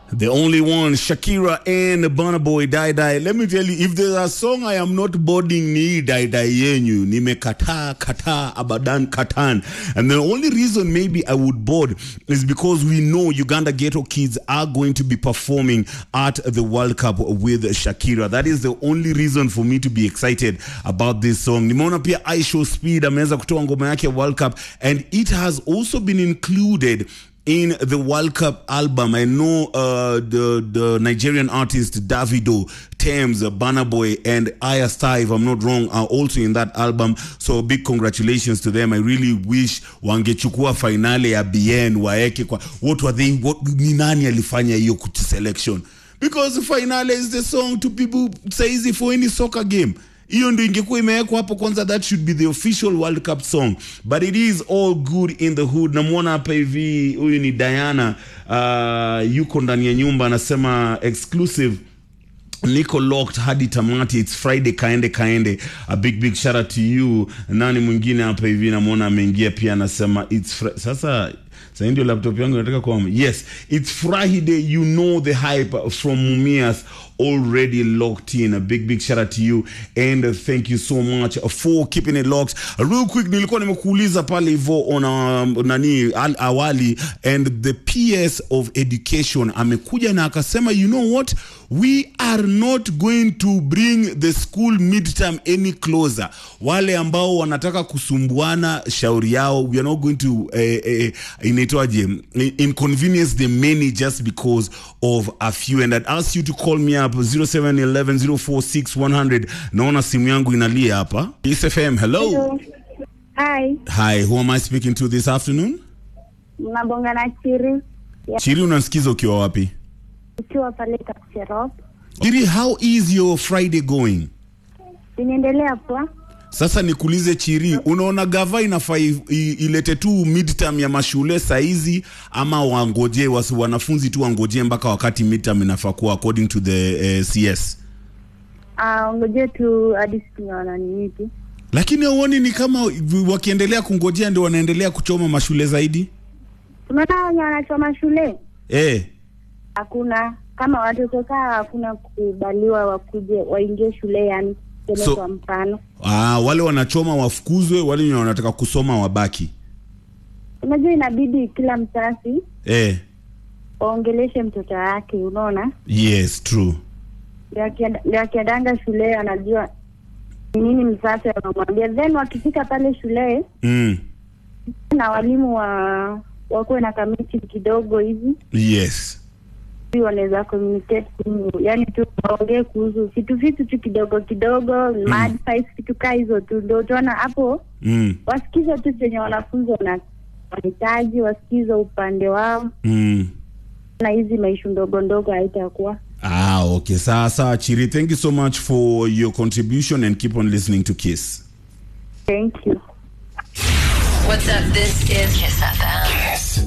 The only one, Shakira and Burna Boy, Die Die. Let me tell you, if there's a song I am not boarding ni Die Die yenyu, nimekataa kataa abadan katan. And the only reason maybe I would board is because we know Uganda Ghetto Kids are going to be performing at the World Cup with Shakira. That is the only reason for me to be excited about this song. Nimeona pia I Show Speed ameweza kutoa ngoma yake ya World Cup and it has also been included in the World Cup album. I know uh, the the Nigerian artist Davido, Thames, uh, Burna Boy, and Aya Star, if I'm not wrong, are also in that album. So big congratulations to them. I really wish wangechukua finale ya BN waeke kwa what were they what ni nani alifanya hiyo kuti selection because finale is the song to people saizi for any soccer game hiyo ndo ingekuwa imewekwa hapo kwanza that should be the official world cup song but it is all good in the hood namwona hapa hivi huyu ni diana uh, yuko ndani ya nyumba anasema exclusive niko locked hadi tamati its friday kaende kaende a big big shout out to you nani mwingine hapa hivi namwona ameingia pia anasema its fr sasa sasa ndio laptop yangu inataka kwa yes it's friday you know the hype from mumias already locked in a big big shout out to you and uh, thank you so much for keeping it locked uh, real quick nilikuwa nimekuuliza pale hivyo on um, nani al, awali and the ps of education amekuja na akasema you know what we are not going to bring the school midterm any closer wale ambao wanataka kusumbuana shauri yao we are not going to eh, eh, inaitwaje inconvenience the many just because of a few and I'd ask you to call me up 0711046100 naona simu yangu inalia hapa ESFM hello Hello. Hi, hi who am I speaking to this afternoon mnabonga na Chiri Chiri unasikiza ukiwa wapi ukiwa pale Kapcherop. Chiri how is your Friday going Inaendelea poa. Sasa nikuulize Chiri, unaona gava inafaa i- i- ilete tu midterm ya mashule saizi ama wangoje wasi wanafunzi tu wangoje mpaka wakati midterm inafaa kuwa according to the uh, CS? Ah, ngoje tu hadi tunaona ni nini. Lakini hauoni ni kama wakiendelea kungojea ndio wanaendelea kuchoma mashule zaidi? Unaona wenye wanachoma shule? Eh, Hakuna kama watoto kaa hakuna kukubaliwa wakuje waingie shule yani tuseme So- kwa mfano. ah, wale wanachoma wafukuzwe, wale wenye wanataka kusoma wabaki. Unajua inabidi kila mzazi Eh, waongeleshe mtoto wake, unaona? yes, true. Ndio akienda- ndio akiendanga shule anajua ni nini mzazi anamwambia, then wakifika pale shule Mm, na walimu wa wakuwe na kamiti kidogo hivi yes. ili wanaweza communicate kuhusu- yani tu waongee kuhusu vitu vitu tu kidogo kidogo mm. advice vitu kaa hizo tu ndio utaona hapo Mm, wasikize tu chenye wanafunzi wana- wanahitaji wasikize upande wao mm. na hizi maishu ndogo ndogo haitakuwa Ah, okay. Sawa sawa, Chiri. Thank you so much for your contribution and keep on listening to Kiss. thank you What's up? This is Kiss FM.